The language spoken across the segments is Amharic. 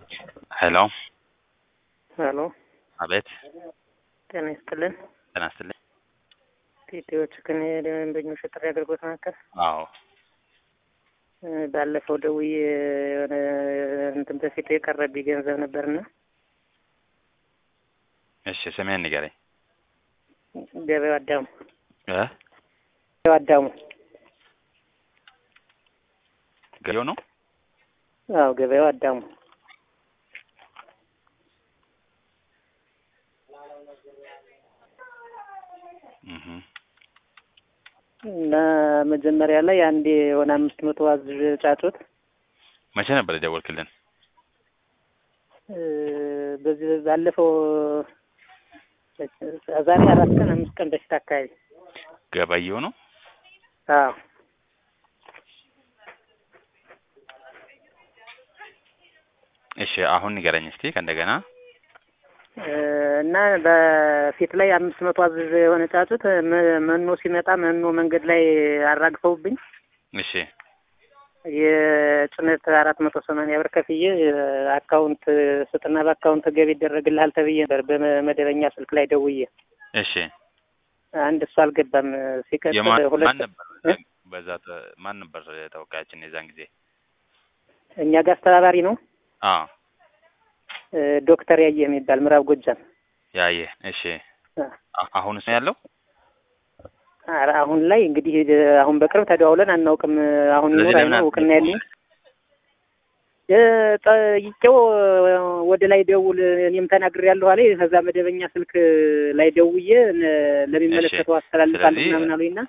ሄሎ ሄሎ አቤት ጤና ይስጥልን። ጤና ይስጥልኝ። ኢትዮች ግን የደንበኞች ጥሪ አገልግሎት መካከል አዎ እ ባለፈው ደውዬ የሆነ እንትን በፊት የቀረብኝ ገንዘብ ነበርና እሺ ስሜን ንገረኝ ገበያው አዳሙ እ ገበያው አዳሙ ገበያው ነው አዎ ገበያው አዳሙ እህ እና መጀመሪያ ላይ አንድ የሆነ አምስት መቶ አዝዥ ጫጩት መቼ ነበር የደወልክልን? እ በዚህ ባለፈው ዛሬ አራት ቀን አምስት ቀን በፊት አካባቢ ገበያው ነው አዎ እሺ አሁን ንገረኝ እስቲ ከእንደገና እ እና በፊት ላይ አምስት መቶ አዝዥ የሆነ ጫጩት መ- መኖ ሲመጣ መኖ መንገድ ላይ አራግፈውብኝ እሺ የጭነት አራት መቶ ሰማንያ ብር ከፍዬ አካውንት ስጥና በአካውንት ገቢ ይደረግልሃል ተብዬ ነበር በመደበኛ ስልክ ላይ ደውዬ እሺ አንድ እሱ አልገባም ሲቀጥል የማን ሁለት ማን ነበር እ? በዛ ተ- ማን ነበር ተወካያችን የዛን ጊዜ? እኛ ጋር አስተባባሪ ነው አዎ እ ዶክተር ያየህ የሚባል ምዕራብ ጎጃም ያየ እሺ እ አ- አሁንስ ነው ያለው? ኧረ አሁን ላይ እንግዲህ አሁን በቅርብ ተደዋውለን አናውቅም አሁን ስለዚህ ይኖር ለምን አይኖር እውቅና አትደውልም? ያለኝ እ ጠይቄው ወደ ላይ ደውል እኔም ተናግሬያለሁ አለኝ ከዛ መደበኛ ስልክ ላይ ደውዬ ነ- ለሚመለከተው አስተላልፋለሁ ስለዚህ- ምናምን አሉኝና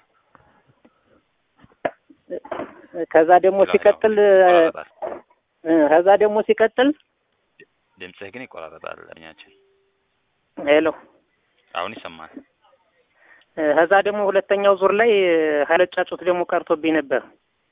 ከዛ ደግሞ ሲቀጥል ይቆራረጣል። እ ከዛ ደግሞ ሲቀጥል ድምፅህ ግን ይቆራረጣል። እኛችን ሄሎ አሁን ይሰማል። እ ከዛ ደግሞ ሁለተኛው ዙር ላይ ሀይለ ጫጩት ደግሞ ቀርቶብኝ ነበር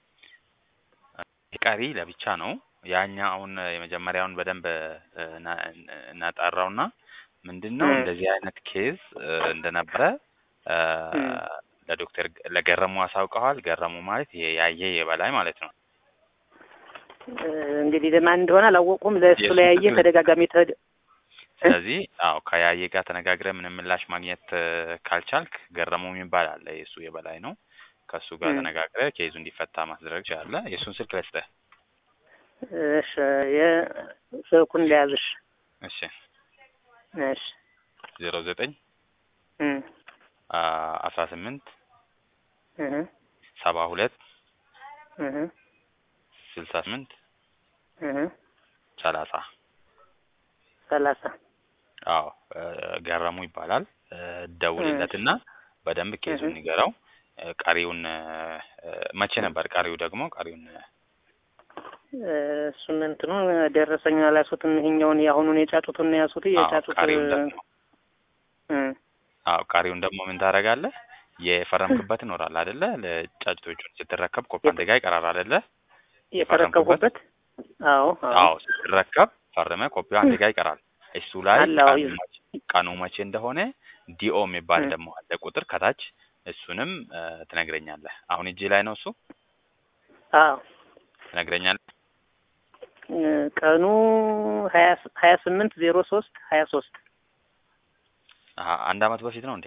ቀሪ ለብቻ ነው። ያኛ አሁን የመጀመሪያውን በደንብ እ፣ እና- እናጣራውና ምንድን ነው እ። እንደዚህ አይነት ኬዝ እ፣ እንደነበረ እ፣ እ። ለዶክተር ለገረሙ አሳውቀዋል። ገረሙ ማለት ይሄ ያየ የበላይ ማለት ነው። እ እንግዲህ ለማን እንደሆነ አላወቁም ለእሱ የእሱ ላይ ያየ ትክክል- ተደጋጋሚ ተደ ስለዚህ አዎ ከያየ ጋር ተነጋግረ ምንም ምላሽ ማግኘት እ፣ ካልቻልክ ገረሙ የሚባል አለ። የእሱ የበላይ ነው። ከእሱ ጋር እ። ተነጋግረ ኬዙ እንዲፈታ ማስደረግ ትችላለህ። የእሱን ስልክ ልስጥህ። እሺ የስልኩን ሊያዝሽ እሺ እሺ ዜሮ ዘጠኝ እ አስራ ስምንት እህ ሰባ ሁለት እህ ስልሳ ስምንት እህ ሰላሳ ሰላሳ አዎ እ፣ ገረሙ ይባላል። እ፣ ደውልለትና በደንብ ኬዙን እህ። ንገረው። እ፣ ቀሪውን እ፣ እ፣ መቼ ነበር ቀሪው ደግሞ ቀሪውን እ፣ እሱን እንትኑ ደረሰኝ አላሱትም። ይሄኛውን የአሁኑን የጫጩቱን ያሱት አዎ የጫጩት ቀሪውን ደግሞ እ አዎ ቀሪውን ደግሞ ምን ታደርጋለህ? የፈረምክበት ይኖራል አይደለ? ለጫጭቶቹን ስትረከብ ኮፒ አንተ ጋር ይቀራል አይደለ? የፈረከብኩበት አዎ አዎ ስትረከብ ፈርመ ኮፒው አንተ ጋር ይቀራል። እሱ ላይ አለ፣ አዎ። ቀኑ መቼ- ቀኑ መቼ እንደሆነ ዲኦ የሚባል እ። ደግሞ አለ ቁጥር ከታች እሱንም እ፣ ትነግረኛለህ። አሁን እጅ ላይ ነው እሱ አዎ ትነግረኛለህ። እ፣ ቀኑ ሀያ ሀያ ስምንት ዜሮ ሶስት ሀያ ሶስት አሀ፣ አንድ አመት በፊት ነው እንዴ?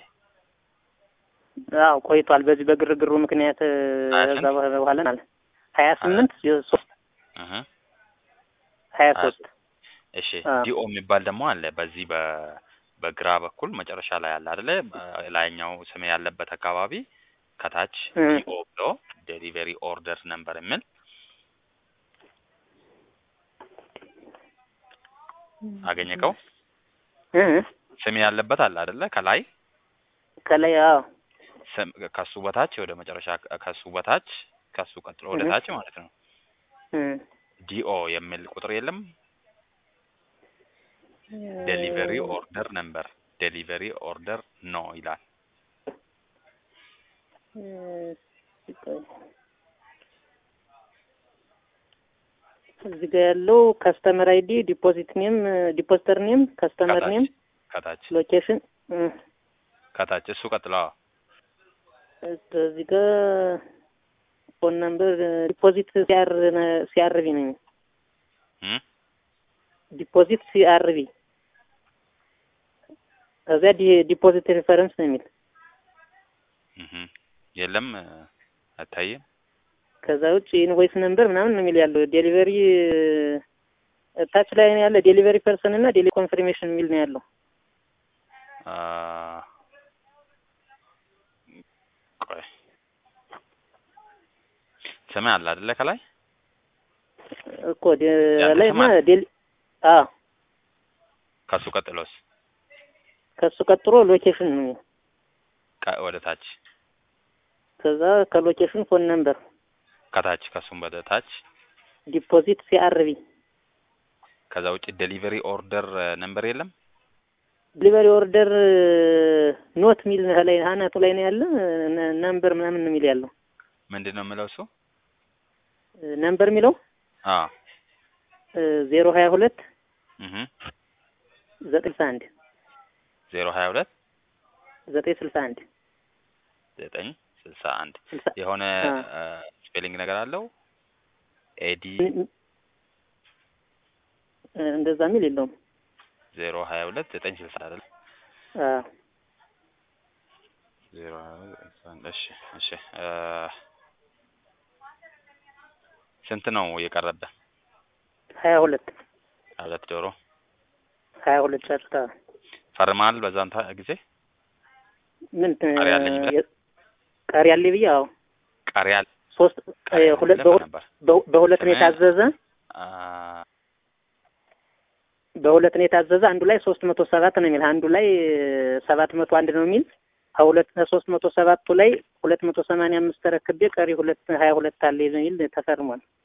አዎ ቆይቷል። በዚህ በግርግሩ ምክንያት እ፣ ሀያ እዛ ስንት? በኋላ ማለት ሀያ ስምንት ሶስት እህ ሀያ ሀያ ሶስት እሺ አዎ። ዲኦ የሚባል ደግሞ አለ በዚህ በ በግራ በኩል መጨረሻ ላይ አለ አይደለ? ላይኛው ስም ያለበት አካባቢ ከታች እ። ዲኦ ብሎ ዴሊቨሪ ኦርደር ነምበር የሚል አገኘከው? እ ስም ያለበት አለ አይደለ? ከላይ ከላይ አዎ ስም ከሱ በታች ወደ መጨረሻ ከሱ በታች ከሱ ቀጥሎ ወደ እህ። ታች ማለት ነው። እ ዲኦ የሚል ቁጥር የለም? ዴሊቨሪ ኦርደር ነምበር ዴሊቨሪ ኦርደር ኖ ይላል። እ፣ ቆይ። እዚህ ጋር ያለው ከስተመር አይዲ ዲፖዚት ኔም ዲፖዚተር ኔም ከስተመር ኔም ከታች ሎኬሽን እ፣ ከታች እሱ ቀጥሎ አዎ። እዚህ ጋር ፎን ነምበር ዲፖዚት ሲያር ሲያርቢ ነኝ እም? ዲፖዚት ሲአርቢ ከዚያ ዲ- ዲፖዚት ሪፈረንስ ነው የሚል እህ የለም አታይም። ከዛ ውጭ ኢንቮይስ ነምበር ምናምን ነው የሚል ያለው ዴሊቨሪ ታች ላይ ነው ያለ ዴሊቨሪ ፐርሰን እና ዴሊ ኮንፈርሜሽን የሚል ነው ያለው። አ ቆይ ስም አለ አይደለ? ከላይ እኮ ደ- ያንተ ላይ ስም አለ? ዴሊ አዎ ከሱ ቀጥሎስ ከሱ ቀጥሎ ሎኬሽን ነው የሚል ቀ- ወደ ታች ከዛ ከሎኬሽን ፎን ነምበር ከታች ከሱም ወደ ታች ዲፖዚት ሲአርቢ ከዛ ውጭ ዴሊቨሪ ኦርደር ነምበር የለም። ዲሊቨሪ ኦርደር ኖት ሚል ላይ አናቱ ላይ ነው ያለ ነ- ነምበር ምናምን ነው የሚል ያለው ምንድን ነው የምለው እሱ? ነምበር የሚለው አ ዜሮ ሀያ ሁለት እህ ዘጠኝ ስልሳ አንድ ዜሮ ሀያ ሁለት ዘጠኝ ስልሳ አንድ ዘጠኝ ስልሳ አንድ ስልሳ የሆነ አ። ስፔሊንግ ነገር አለው ኤዲ እንደዛ የሚል የለውም። ዜሮ ሀያ ሁለት ዘጠኝ ስልሳ አይደል? አ ዜሮ ሀያ ሁለት ዘጠኝ ስልሳ አንድ እሺ እሺ እ ስንት ነው የቀረበ? ሀያ ሁለት ሀያ ሁለት ዶሮ ሀያ ሁለት ጨርታ ፈርመሃል በዛን ታ- ጊዜ ምን ቀሪ አለኝ ብለህ? የ- ቀሪ አለ ብዬ አዎ ቃሪያ ሶስት ቃሪያ እ ሁለት ብለህ በሁ- ነበር በሁ- በሁለት ነው ስምህ? የታዘዘ አ በሁለት ነው የታዘዘ አንዱ ላይ ሶስት መቶ ሰባት ነው የሚል አንዱ ላይ ሰባት መቶ አንድ ነው የሚል ከሁለት ከሶስት መቶ ሰባቱ ላይ ሁለት መቶ ሰማንያ አምስት ተረክቤ ቀሪ ሁለት ሀያ ሁለት አለ የሚል ተፈርሟል።